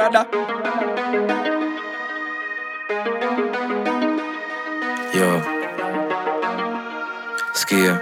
rada Yo, sikia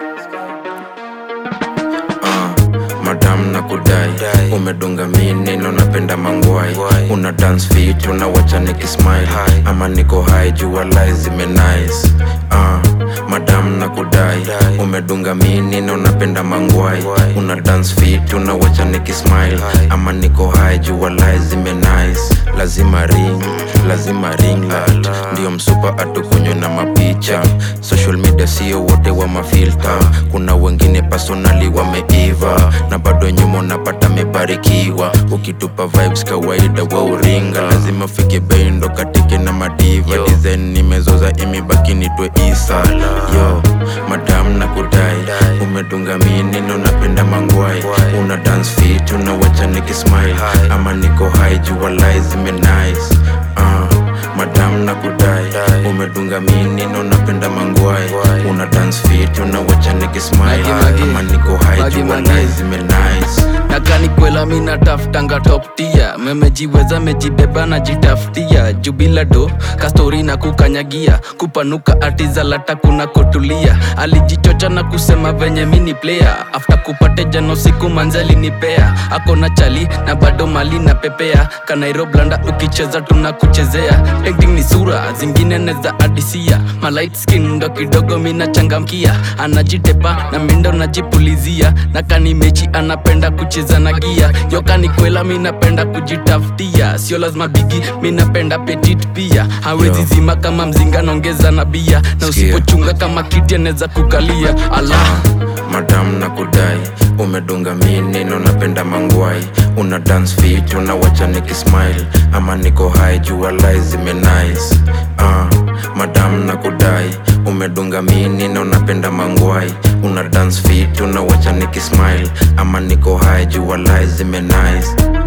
uh, madam na kudai umedunga mini na unapenda mangwai una dance fit unawacha nikismile ama niko high jua lai zime nice uh, madam na kudai umedunga mini na unapenda mangwai una dance fit unawacha nikismile ama niko high jua lai zime nice lazima ring lazima ring light ndio msupa atukunywe na mapicha social media sio wote wa mafilta kuna wengine personali wameiva na bado nyuma unapata mebarikiwa ukitupa vibes kawaida wa uringa lazima fike bei ndo katike na madiva design nimezoza imebaki nitwe isa yo madam na kudai umedunga mini na unapenda mangwai una dance fit unawacha nikismile ama niko high jua lai zime nice uh, madam na kudai umedunga mini na unapenda mangwai una dance fit unawacha nikismile Magi, magi. ama niko high Magi, jua magi. lai zime nice nakani kwela mina tafutanga top tia memejiweza mejibeba na jitafutia jubila do kastori na kukanyagia kupanuka atizalata kuna kotulia alijichocha na kusema venye mini player after kupate jano siku manzali nipea akona chali na bado mali na pepea kanairoblanda ukicheza tunakuchezea painting ni sura zingine neza adisia malight skin ndo kidogo mina changamkia anajitepa na mindo najipulizia na kani mechi anapenda kucheza na gia yokani kwela minapenda kujitafutia sio lazima bigi minapenda petit pia hawezi Yo. zima kama mzinga naongeza na bia na Sikia. usipochunga kama kiti anaweza kukalia allah madam na kudai umedunga mini na unapenda mangwai una dance fit unawacha nikismile ama niko high jua lai zime nice uh, madam na kudai umedunga mini na unapenda mangwai una dance fit unawacha nikismile ama niko high jua lai zime nice